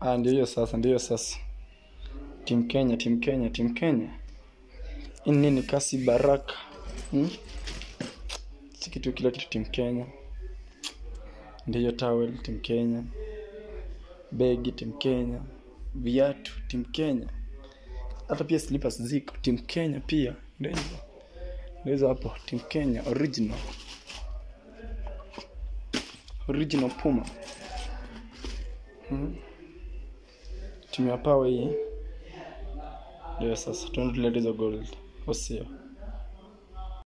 Ah, ndio hiyo sasa, ndio hiyo sasa. Team Kenya, Team Kenya, Team Kenya. Hii nini kasi baraka? Hmm? Si kitu kila kitu Team Kenya. Ndio hiyo towel Team Kenya. Begi Team Kenya. Viatu Team Kenya. Hata pia slippers ziko Team Kenya pia. Ndio hizo. Ndio hizo hapo Team Kenya original. Original Puma. Hmm? Timu ya Power hii. Ndio sasa tunaendelea hizo gold. Usio.